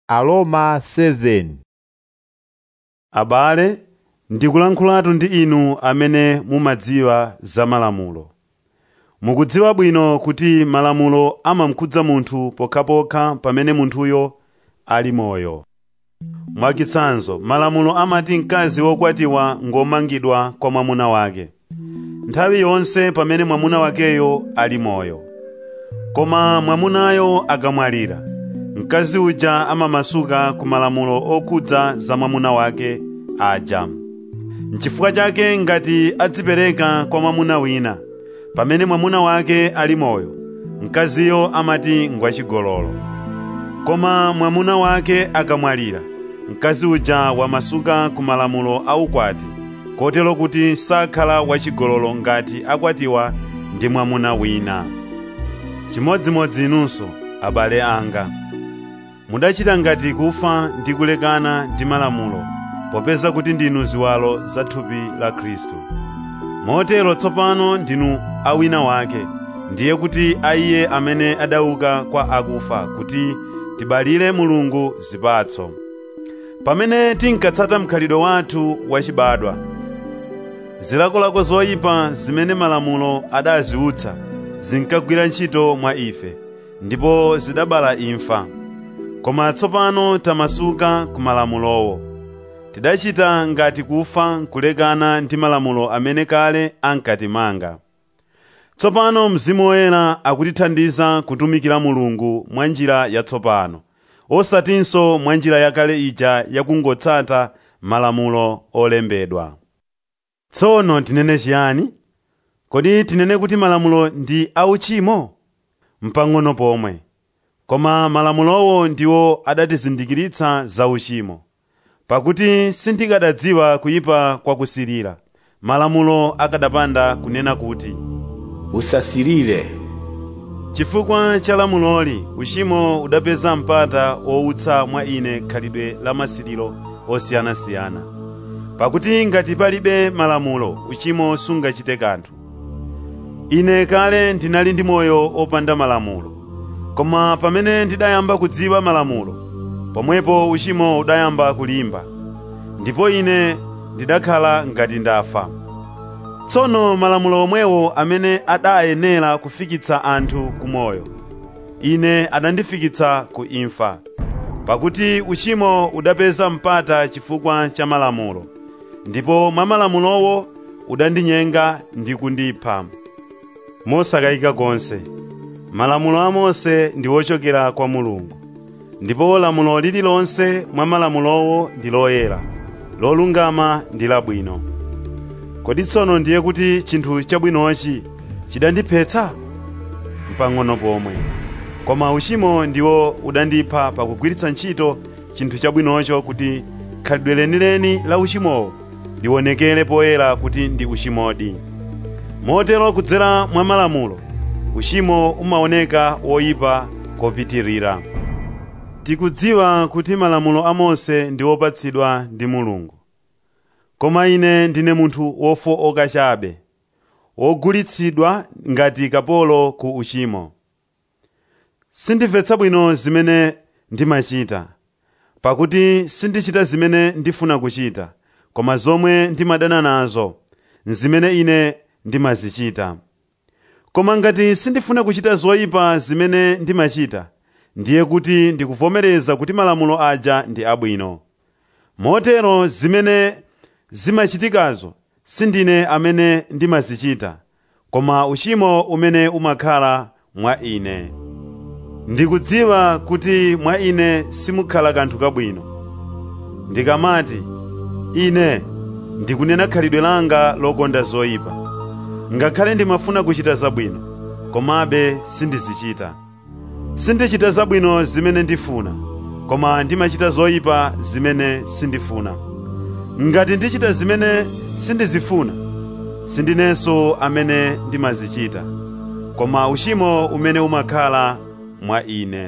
Aroma 7 Abale, ndikulankhulatu ndi inu amene mumadziwa za malamulo. Mukudziwa bwino kuti malamulo amakhudza munthu pokhapokha pamene munthuyo ali moyo. Mwachitsanzo, malamulo amati mkazi wokwatiwa ngomangidwa kwa mwamuna wake nthawi yonse pamene mwamuna wakeyo ali moyo. Koma mwamunayo akamwalira, mkazi uja amamasuka ku malamulo okhudza za mwamuna wake aja. N'chifukwa chake ngati adzipereka kwa mwamuna wina pamene mwamuna wake ali moyo, mkaziyo amati ngwachigololo. Koma mwamuna wake akamwalira, mkazi uja wamasuka ku malamulo aukwati, kotero kuti sakhala wachigololo ngati akwatiwa ndi mwamuna wina. Chimodzimodzi inunso, abale anga, mudachita ngati kufa ndi kulekana ndi malamulo, popeza kuti ndinu ziwalo za thupi la Khristu. Motero tsopano ndinu a wina wake, ndiye kuti a Iye amene adauka kwa akufa kuti tibalire Mulungu zipatso. Pamene tinkatsata mkhalidwe wathu wachibadwa, zilakolako zoyipa zimene malamulo adaziutsa zinkagwira ntchito mwa ife, ndipo zidabala imfa. Koma tsopano tamasuka ku malamulowo. Tidachita ngati kufa kulekana ndi malamulo amene kale ankatimanga. Tsopano Mzimu Woyera akutithandiza kutumikira Mulungu mwa njira yatsopano, osatinso mwa njira yakale ija yakungotsata malamulo olembedwa. Tsono tinene chiyani? Kodi tinene kuti malamulo ndi auchimo? Mpang'ono pomwe. Koma malamulowo ndiwo adatizindikiritsa za uchimo. Pakuti sindikadadziwa kuyipa kwakusirira, malamulo akadapanda kunena kuti, usasirire chifukwa cha lamuloli uchimo udapeza mpata wowutsa mwa ine khalidwe la masiriro osiyanasiyana. Pakuti ngati palibe malamulo, uchimo sungachite kanthu. Ine kale ndinali ndi moyo opanda malamulo, koma pamene ndidayamba kudziwa malamulo, pomwepo uchimo udayamba kulimba, ndipo ine ndidakhala ngati ndafa. Tsono malamulo omwewo amene adayenera kufikitsa anthu ku moyo, ine adandifikitsa ku imfa. Pakuti uchimo udapeza mpata chifukwa cha malamulo, ndipo mwa malamulowo udandinyenga ndi kundipha. Mosakayika konse, malamulo a Mose ndi ochokera kwa Mulungu, ndipo lamulo lililonse mwa malamulowo ndi loyera, lolungama ndi labwino. Kodi tsono ndiye kuti chinthu chabwinochi chidandiphetsa? Mpang'ono pomwe. Koma uchimo ndiwo udandipha pakugwiritsa ntchito chinthu chabwinocho kuti khalidwe lenileni la uchimowo liwonekere poyera kuti ndi uchimodi. Motero kudzera mwa malamulo, uchimo umaoneka woyipa kopitirira. Tikudziwa kuti malamulo a Mose ndi wopatsidwa ndi Mulungu. Koma ine ndine munthu wofowoka chabe, wogulitsidwa ngati kapolo ku uchimo. Sindimvetsa bwino zimene ndimachita, pakuti sindichita zimene ndifuna kuchita, koma zomwe ndimadana nazo, nzimene ine ndimazichita. Koma ngati sindifuna kuchita zoyipa zimene ndimachita, ndiye kuti ndikuvomereza kuti malamulo aja ndi abwino. Motero zimene zimachitikazo sindine amene ndimazichita, koma uchimo umene umakhala mwa ine. Ndikudziwa kuti mwa ine simukhala kanthu kabwino. Ndikamati, ine ndikunena khalidwe langa lokonda zoyipa. Ngakhale ndimafuna kuchita zabwino, komabe sindizichita. Sindichita zabwino zimene ndifuna, koma ndimachita zoyipa zimene sindifuna. Ngati ndichita zimene sindizifuna, sindinenso amene ndimazichita, koma uchimo umene umakhala mwa ine.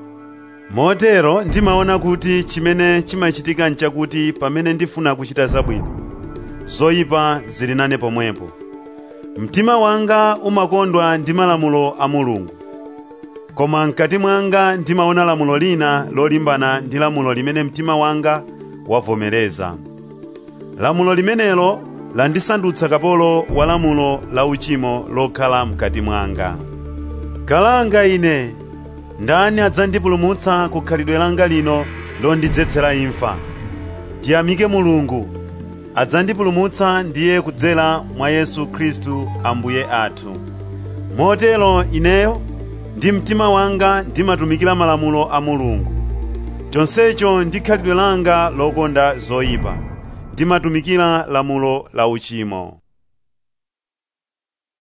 Motero ndimaona kuti chimene chimachitika nchakuti pamene ndifuna kuchita zabwino, zoyipa zili nane pomwepo. Mtima wanga umakondwa ndi malamulo a Mulungu. koma mkati mwanga ndimaona lamulo lina lolimbana ndi lamulo limene mtima wanga wavomereza lamulo limenelo landisandutsa kapolo wa lamulo la uchimo lokhala mkati mwanga kalanga ine ndani adzandipulumutsa ku khalidwe langa lino londidzetsera imfa tiyamike mulungu adzandipulumutsa ndiye kudzera mwa yesu khristu ambuye athu motero ineyo ndi mtima wanga ndimatumikira malamulo a mulungu chonsecho ndi khalidwe langa lokonda zoyipa ndimatumikira lamulo la uchimo